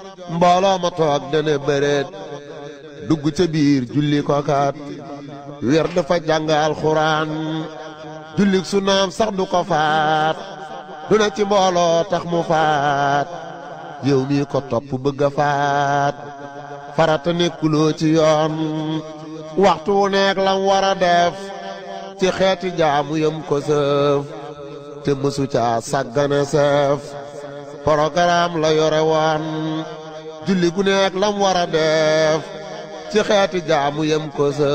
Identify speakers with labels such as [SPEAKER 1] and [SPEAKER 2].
[SPEAKER 1] mbooloo ma toog dana bëreet dugg ca biir julli kokaat wér dafa jàng alxuraan jullik su naam sax du ko faat du ne ci mbooloo tax mu faat yow mii ko topp bëgg a faat farata nekkuloo ci yoon waxtu wu nekk lam war a def ci xeeti jaamu yëm ko sëf te mësu caa sàggane sëf programme la yore woon julli gu nekk lam war a def ci xeeti jaamu yëm ko sëf